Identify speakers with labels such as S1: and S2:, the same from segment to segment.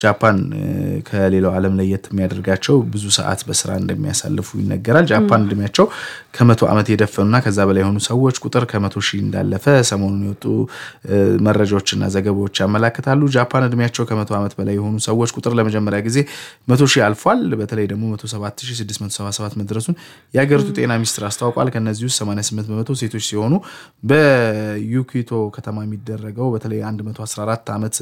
S1: ጃፓን ከሌላው ዓለም ለየት የሚያደርጋቸው ብዙ ሰዓት በስራ እንደሚያሳልፉ ይነገራል። ጃፓን እድሜያቸው ከመቶ ዓመት የደፈኑና ከዛ በላይ የሆኑ ሰዎች ቁጥር ከመቶ ሺህ እንዳለፈ ሰሞኑን የወጡ መረጃዎችና ዘገባዎች ያመላክታሉ። ጃፓን እድሜያቸው ከመቶ ዓመት በላይ የሆኑ ሰዎች ቁጥር ለመጀመሪያ ጊዜ መቶ ሺህ አልፏል። በተለይ ደግሞ 107677 መድረሱን የሀገሪቱ ጤና ሚኒስትር አስታውቋል። ከእነዚህ ውስጥ 88 በመቶ ሴቶች ሲሆኑ በዩኪቶ ከተማ የሚደረገው በተለይ 114 ዓመት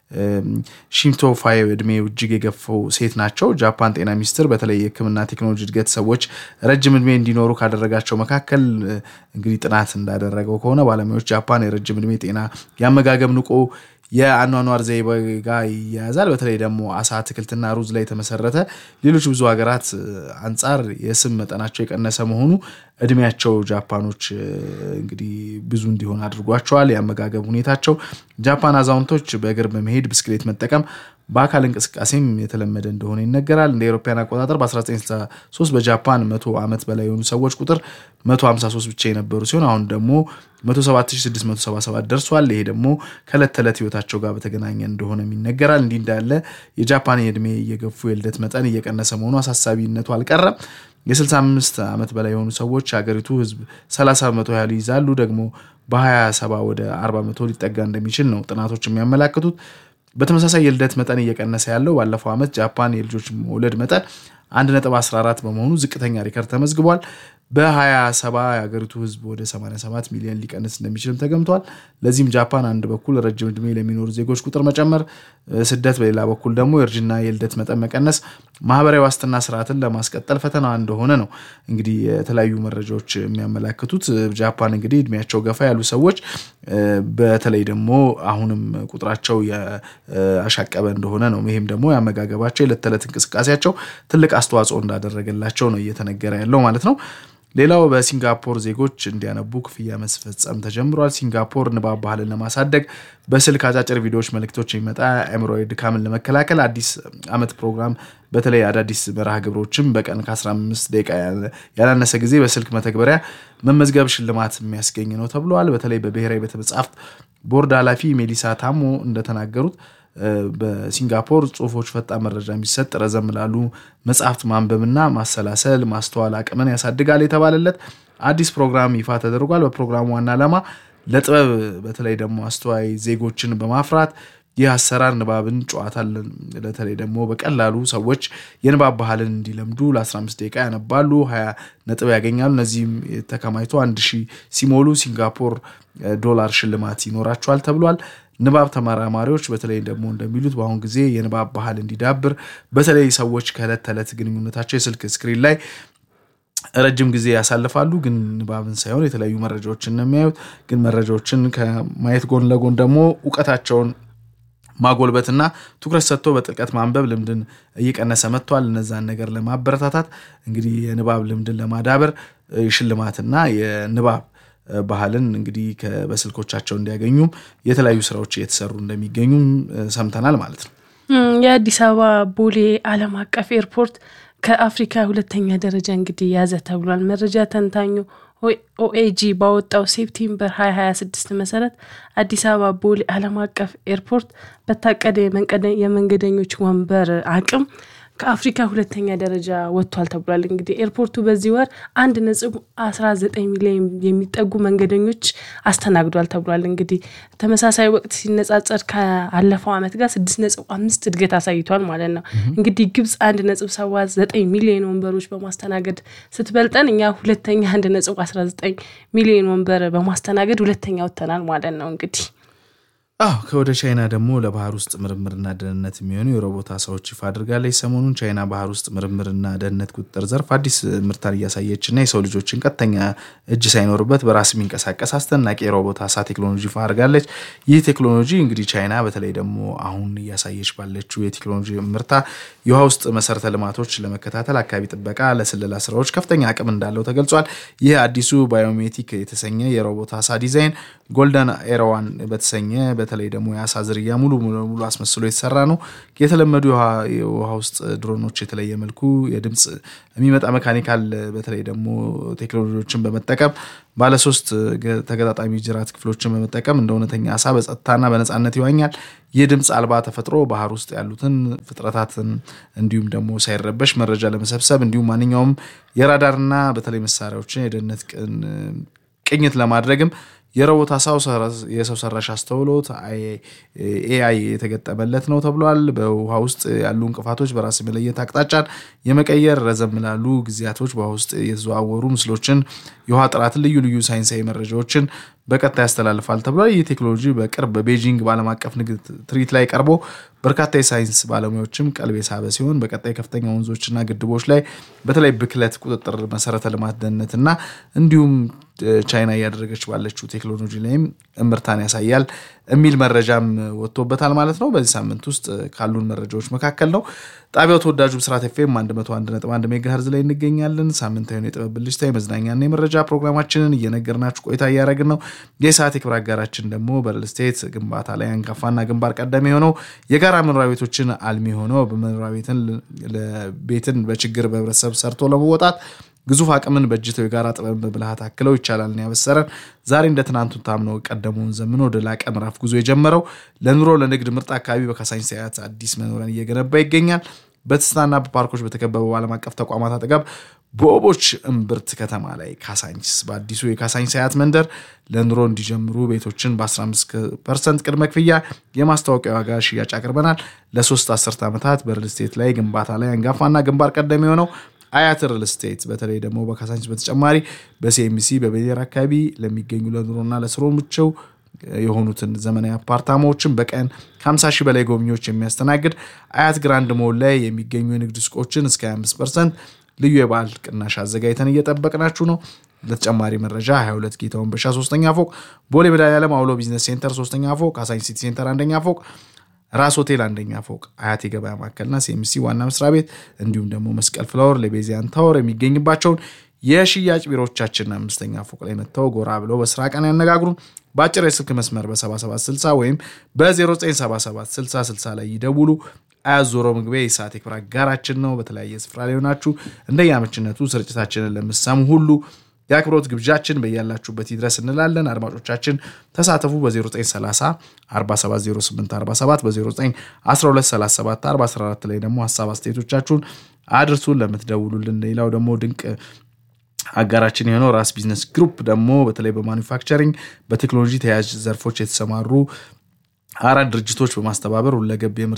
S1: ሺምቶ ፋዮ እድሜው እጅግ የገፈው ሴት ናቸው። ጃፓን ጤና ሚኒስቴር በተለይ የሕክምና ቴክኖሎጂ እድገት ሰዎች ረጅም እድሜ እንዲኖሩ ካደረጋቸው መካከል እንግዲህ ጥናት እንዳደረገው ከሆነ ባለሙያዎች ጃፓን የረጅም እድሜ ጤና፣ የአመጋገብ ንቁ የአኗኗር ዘይቤ ጋር ይያያዛል። በተለይ ደግሞ አሳ፣ አትክልትና ሩዝ ላይ የተመሰረተ ሌሎች ብዙ ሀገራት አንጻር የስብ መጠናቸው የቀነሰ መሆኑ እድሜያቸው ጃፓኖች እንግዲህ ብዙ እንዲሆን አድርጓቸዋል። የአመጋገብ ሁኔታቸው ጃፓን አዛውንቶች በእግር በመሄድ ብስክሌት መጠቀም በአካል እንቅስቃሴም የተለመደ እንደሆነ ይነገራል። እንደ አውሮፓውያን አቆጣጠር በ1963 በጃፓን መቶ ዓመት በላይ የሆኑ ሰዎች ቁጥር 153 ብቻ የነበሩ ሲሆን አሁን ደግሞ 107677 ደርሷል። ይሄ ደግሞ ከዕለት ተዕለት ህይወታቸው ጋር በተገናኘ እንደሆነም ይነገራል። እንዲህ እንዳለ የጃፓን የዕድሜ እየገፉ የልደት መጠን እየቀነሰ መሆኑ አሳሳቢነቱ አልቀረም። የ65 ዓመት በላይ የሆኑ ሰዎች ሀገሪቱ ህዝብ 30 በመቶ ያህል ይይዛሉ። ደግሞ በ27 ወደ 40 በመቶ ሊጠጋ እንደሚችል ነው ጥናቶች የሚያመላክቱት። በተመሳሳይ የልደት መጠን እየቀነሰ ያለው ባለፈው ዓመት ጃፓን የልጆች መውለድ መጠን 1.14 በመሆኑ ዝቅተኛ ሪከርድ ተመዝግቧል። በ27 የሀገሪቱ ህዝብ ወደ 87 ሚሊዮን ሊቀንስ እንደሚችልም ተገምቷል። ለዚህም ጃፓን አንድ በኩል ረጅም ዕድሜ ለሚኖሩ ዜጎች ቁጥር መጨመር፣ ስደት፣ በሌላ በኩል ደግሞ የእርጅና የልደት መጠን መቀነስ ማህበራዊ ዋስትና ስርዓትን ለማስቀጠል ፈተና እንደሆነ ነው እንግዲህ የተለያዩ መረጃዎች የሚያመላክቱት። ጃፓን እንግዲህ እድሜያቸው ገፋ ያሉ ሰዎች በተለይ ደግሞ አሁንም ቁጥራቸው ያሻቀበ እንደሆነ ነው። ይህም ደግሞ ያመጋገባቸው የዕለት ተዕለት እንቅስቃሴያቸው ትልቅ አስተዋጽኦ እንዳደረገላቸው ነው እየተነገረ ያለው ማለት ነው። ሌላው በሲንጋፖር ዜጎች እንዲያነቡ ክፍያ መስፈጸም ተጀምሯል። ሲንጋፖር ንባብ ባህልን ለማሳደግ በስልክ አጫጭር ቪዲዮዎች መልእክቶች የሚመጣ አእምሯዊ ድካምን ለመከላከል አዲስ ዓመት ፕሮግራም በተለይ አዳዲስ መርሃ ግብሮችም በቀን ከ15 ደቂቃ ያላነሰ ጊዜ በስልክ መተግበሪያ መመዝገብ ሽልማት የሚያስገኝ ነው ተብሏል። በተለይ በብሔራዊ ቤተ መጻሕፍት ቦርድ ኃላፊ ሜሊሳ ታሞ እንደተናገሩት በሲንጋፖር ጽሁፎች ፈጣን መረጃ የሚሰጥ ረዘም ላሉ መጽሐፍት ማንበብና ማሰላሰል ማስተዋል አቅምን ያሳድጋል የተባለለት አዲስ ፕሮግራም ይፋ ተደርጓል። በፕሮግራሙ ዋና ዓላማ ለጥበብ በተለይ ደግሞ አስተዋይ ዜጎችን በማፍራት ይህ አሰራር ንባብን፣ ጨዋታን በተለይ ደግሞ በቀላሉ ሰዎች የንባብ ባህልን እንዲለምዱ ለ15 ደቂቃ ያነባሉ፣ 20 ነጥብ ያገኛሉ። እነዚህም ተከማችቶ አንድ ሺህ ሲሞሉ ሲንጋፖር ዶላር ሽልማት ይኖራቸዋል ተብሏል። ንባብ ተመራማሪዎች በተለይ ደግሞ እንደሚሉት በአሁኑ ጊዜ የንባብ ባህል እንዲዳብር በተለይ ሰዎች ከዕለት ተዕለት ግንኙነታቸው የስልክ ስክሪን ላይ ረጅም ጊዜ ያሳልፋሉ። ግን ንባብን ሳይሆን የተለያዩ መረጃዎችን ነው የሚያዩት። ግን መረጃዎችን ከማየት ጎን ለጎን ደግሞ እውቀታቸውን ማጎልበትና ትኩረት ሰጥቶ በጥልቀት ማንበብ ልምድን እየቀነሰ መጥቷል። እነዛን ነገር ለማበረታታት እንግዲህ የንባብ ልምድን ለማዳበር ሽልማትና የንባብ ባህልን እንግዲህ በስልኮቻቸው እንዲያገኙም የተለያዩ ስራዎች እየተሰሩ እንደሚገኙም ሰምተናል ማለት ነው።
S2: የአዲስ አበባ ቦሌ ዓለም አቀፍ ኤርፖርት ከአፍሪካ ሁለተኛ ደረጃ እንግዲህ ያዘ ተብሏል። መረጃ ተንታኙ ኦኤጂ ባወጣው ሴፕቴምበር 2026 መሰረት አዲስ አበባ ቦሌ ዓለም አቀፍ ኤርፖርት በታቀደ የመንገደኞች ወንበር አቅም ከአፍሪካ ሁለተኛ ደረጃ ወጥቷል ተብሏል። እንግዲህ ኤርፖርቱ በዚህ ወር አንድ ነጥብ 19 ሚሊዮን የሚጠጉ መንገደኞች አስተናግዷል ተብሏል። እንግዲህ ተመሳሳይ ወቅት ሲነጻጸር ከአለፈው ዓመት ጋር 6 ነጥብ አምስት እድገት አሳይቷል ማለት ነው። እንግዲህ ግብጽ አንድ ነጥብ 79 ሚሊዮን ወንበሮች በማስተናገድ ስትበልጠን እኛ ሁለተኛ አንድ ነጥብ 19 ሚሊዮን ወንበር በማስተናገድ ሁለተኛ ወጥተናል ማለት ነው እንግዲህ
S1: አዎ ከወደ ቻይና ደግሞ ለባህር ውስጥ ምርምርና ደህንነት የሚሆኑ የሮቦት አሳዎች ይፋ አድርጋለች። ሰሞኑን ቻይና ባህር ውስጥ ምርምርና ደህንነት ቁጥጥር ዘርፍ አዲስ ምርታን እያሳየችና የሰው ልጆችን ቀጥተኛ እጅ ሳይኖርበት በራስ የሚንቀሳቀስ አስደናቂ የሮቦት አሳ ቴክኖሎጂ ይፋ አድርጋለች። ይህ ቴክኖሎጂ እንግዲህ ቻይና በተለይ ደግሞ አሁን እያሳየች ባለችው የቴክኖሎጂ ምርታ የውሃ ውስጥ መሰረተ ልማቶች ለመከታተል፣ አካባቢ ጥበቃ፣ ለስለላ ስራዎች ከፍተኛ አቅም እንዳለው ተገልጿል። ይህ አዲሱ ባዮሜቲክ የተሰኘ የሮቦት አሳ ዲዛይን ጎልደን ኤራዋን በተሰኘ በተለይ ደግሞ የአሳ ዝርያ ሙሉ ሙሉ አስመስሎ የተሰራ ነው። የተለመዱ የውሃ ውስጥ ድሮኖች የተለየ መልኩ የድምፅ የሚመጣ መካኒካል በተለይ ደግሞ ቴክኖሎጂዎችን በመጠቀም ባለሶስት ተገጣጣሚ ጅራት ክፍሎችን በመጠቀም እንደ እውነተኛ አሳ በጸጥታና በነፃነት ይዋኛል። ይህ ድምፅ አልባ ተፈጥሮ ባህር ውስጥ ያሉትን ፍጥረታትን እንዲሁም ደግሞ ሳይረበሽ መረጃ ለመሰብሰብ እንዲሁም ማንኛውም የራዳርና በተለይ መሳሪያዎችን የደህንነት ቅኝት ለማድረግም የሮቦት አሳው የሰው ሰራሽ አስተውሎት ኤአይ የተገጠመለት ነው ተብሏል። በውሃ ውስጥ ያሉ እንቅፋቶች በራስ የመለየት አቅጣጫን የመቀየር ረዘም ላሉ ጊዜያቶች በውሃ ውስጥ የተዘዋወሩ ምስሎችን፣ የውሃ ጥራትን፣ ልዩ ልዩ ሳይንሳዊ መረጃዎችን በቀጥታ ያስተላልፋል ተብሏል። ይህ ቴክኖሎጂ በቅርብ በቤጂንግ በዓለም አቀፍ ንግድ ትርኢት ላይ ቀርቦ በርካታ የሳይንስ ባለሙያዎችም ቀልብ የሳበ ሲሆን በቀጣይ ከፍተኛ ወንዞችና ግድቦች ላይ በተለይ ብክለት ቁጥጥር፣ መሰረተ ልማት ደህንነትና እንዲሁም ቻይና እያደረገች ባለችው ቴክኖሎጂ ላይም እምርታን ያሳያል የሚል መረጃም ወጥቶበታል ማለት ነው። በዚህ ሳምንት ውስጥ ካሉን መረጃዎች መካከል ነው። ጣቢያው ተወዳጁ ብስራት ኤፍኤም 101.1 ሜጋ ሄርዝ ላይ እንገኛለን። ሳምንታዊውን የጥበብ ብልጭታ የመዝናኛና የመረጃ ፕሮግራማችንን እየነገርናችሁ ቆይታ እያደረግን ነው። የሰዓት የክብር አጋራችን ደግሞ በሪል ስቴት ግንባታ ላይ አንጋፋና ግንባር ቀደም የሆነው የጋራ መኖሪያ ቤቶችን አልሚ ሆነው በመኖሪያ ቤትን ቤትን በችግር በህብረተሰብ ሰርቶ ለመወጣት ግዙፍ አቅምን በእጅተው የጋራ ጥበብን በብልሃት አክለው ይቻላልን ያበሰረን ዛሬ እንደ ትናንቱ ታምነው ቀደመውን ዘምኖ ወደ ላቀ ምዕራፍ ጉዞ የጀመረው ለኑሮ ለንግድ ምርጥ አካባቢ በካሳንቺስ ሳያት አዲስ መኖሪያን እየገነባ ይገኛል። በትስታና በፓርኮች በተከበበው ዓለም አቀፍ ተቋማት አጠገብ በኦቦች እምብርት ከተማ ላይ ካሳንቺስ በአዲሱ የካሳንቺስ ሳያት መንደር ለኑሮ እንዲጀምሩ ቤቶችን በ15 ፐርሰንት ቅድመ ክፍያ የማስታወቂያ ዋጋ ሽያጭ አቅርበናል። ለሶስት አስርት ዓመታት በሪል ስቴት ላይ ግንባታ ላይ አንጋፋና ግንባር ቀደም የሆነው አያት ሪል ስቴት በተለይ ደግሞ በካሳንቺስ በተጨማሪ በሲኤምሲ በቤሌር አካባቢ ለሚገኙ ለኑሮና ለስሮ ምቸው የሆኑትን ዘመናዊ አፓርታማዎችን በቀን ከ50 ሺህ በላይ ጎብኚዎች የሚያስተናግድ አያት ግራንድ ሞል ላይ የሚገኙ የንግድ ሱቆችን እስከ 25 ፐርሰንት ልዩ የበዓል ቅናሽ አዘጋጅተን እየጠበቅናችሁ ነው። ለተጨማሪ መረጃ 22 ጌታውን በሻ ሶስተኛ ፎቅ፣ ቦሌ መድኃኒዓለም አውሎ ቢዝነስ ሴንተር ሶስተኛ ፎቅ፣ ካሳንቺስ ሲቲ ሴንተር አንደኛ ፎቅ ራስ ሆቴል አንደኛ ፎቅ አያት የገበያ ማዕከልና ሲኤምሲ ዋና መስሪያ ቤት እንዲሁም ደግሞ መስቀል ፍላወር ለቤዚያን ታወር የሚገኝባቸውን የሽያጭ ቢሮዎቻችንን አምስተኛ ፎቅ ላይ መጥተው ጎራ ብለው በስራ ቀን ያነጋግሩን። በአጭር የስልክ መስመር በ7760 ወይም በ09776060 ላይ ይደውሉ። አያት ዞሮ መግቢያ የሰዓት የክብር አጋራችን ነው። በተለያየ ስፍራ ላይ ሆናችሁ እንደየአመችነቱ ስርጭታችንን ለምሰሙ ሁሉ የአክብሮት ግብዣችን በያላችሁበት ይድረስ እንላለን። አድማጮቻችን ተሳተፉ። በ0930 470847 በ091237 414 ላይ ደግሞ ሀሳብ አስተያየቶቻችሁን አድርሱን። ለምትደውሉልን ሌላው ደግሞ ድንቅ አጋራችን የሆነው ራስ ቢዝነስ ግሩፕ ደግሞ በተለይ በማኒፋክቸሪንግ በቴክኖሎጂ ተያያዥ ዘርፎች የተሰማሩ አራት ድርጅቶች በማስተባበር ሁለገብ የምርት